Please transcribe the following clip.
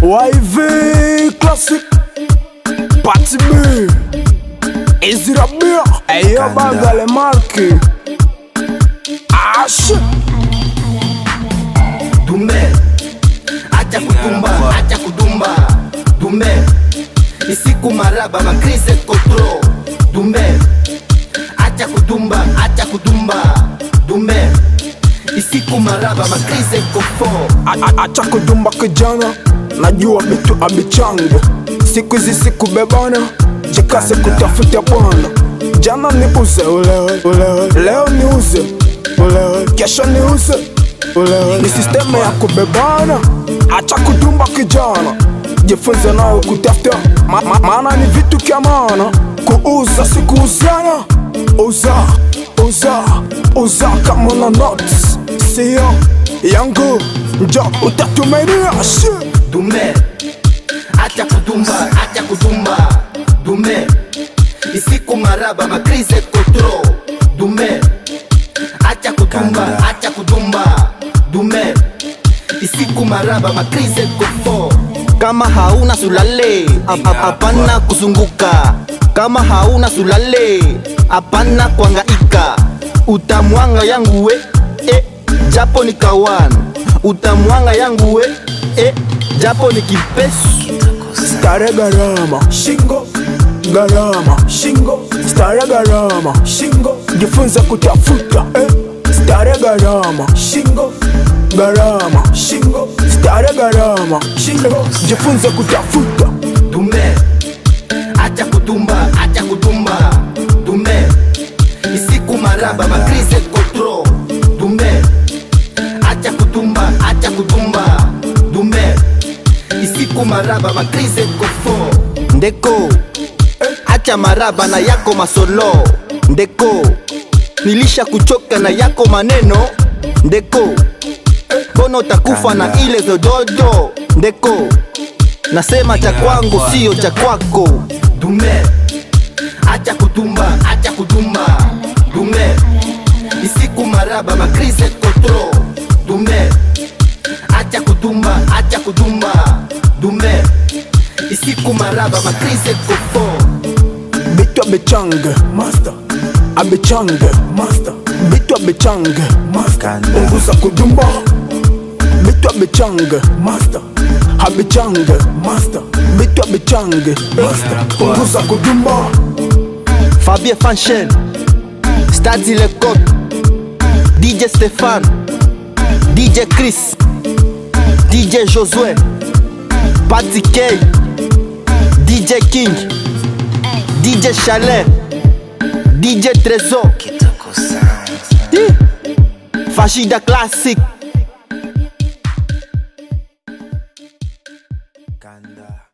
YV Classic Party B Ezra Bia Eyo Bagale Marki Ash Dumbe, acha kutumba, acha kudumba. Dumbe, isiku maraba makrise kotro. Dumbe, acha kudumba, acha kudumba. Dumbe, isiku maraba makrise kofo. A- a- Acha kudumba kijana Najua bitu abichange Siku hizi siku bebana Jikase kutafuta bwana Jana ni uze ulewe, ulewe. Leo ni uze ulewe. Kesho ni uze ulewe. Ni sisteme ya kubebana Acha kudumba kijana Jifunze nayo kutafuta ma, ma, Maana ni vitu kya maana Kuuza si kuuziana Uza, uza, uza kama una notes Sio yangu njo utatumainia shit Dumbe, acha kudumba, acha kudumba. Dumbe, isiku maraba makrise kotro. Dumbe, acha kudumba, acha kudumba. Dumbe, isiku maraba makrise kofo. Kama hauna sulale, hap- hap- hapana kuzunguka. Kama hauna sulale, hapana kuangaika. Utamwanga yangu we, eh, japo ni kawan. Utamwanga yangu we, eh, japo ni kipesu. Stare gharama shingo gharama shingo stare gharama shingo jifunze kutafuta eh. Stare gharama shingo gharama shingo stare gharama shingo jifunze kutafuta Dumbe, acha kudumba, acha kudumba. Dumbe, isiku maraba makrise kotro. Dumbe, acha kudumba, acha kudumba. Dumbe, isiku maraba makrise kofo. Ndeko, acha maraba na yako masolo. Ndeko, nilisha kuchoka na yako maneno. Ndeko, mbona utakufa na ile zododo? Ndeko, nasema cha kwangu sio cha kwako. Dume, acha kutumba, acha kutumba. Dume, isiku maraba makrise kotro. Dume, acha kutumba, acha kutumba. Dume, isiku maraba makrise kofo. bitu abichange master abichange master bitu abichange master punguza kudumba bitu abichange master abichange master bitu abichange master punguza kudumba Fabien Fanchen, Stadi Lecoq, DJ Stéphane, DJ Chris, DJ Josué, Patty K, DJ King, DJ Chalet, DJ Trésor, Hi. Fajida Classic. Kanda.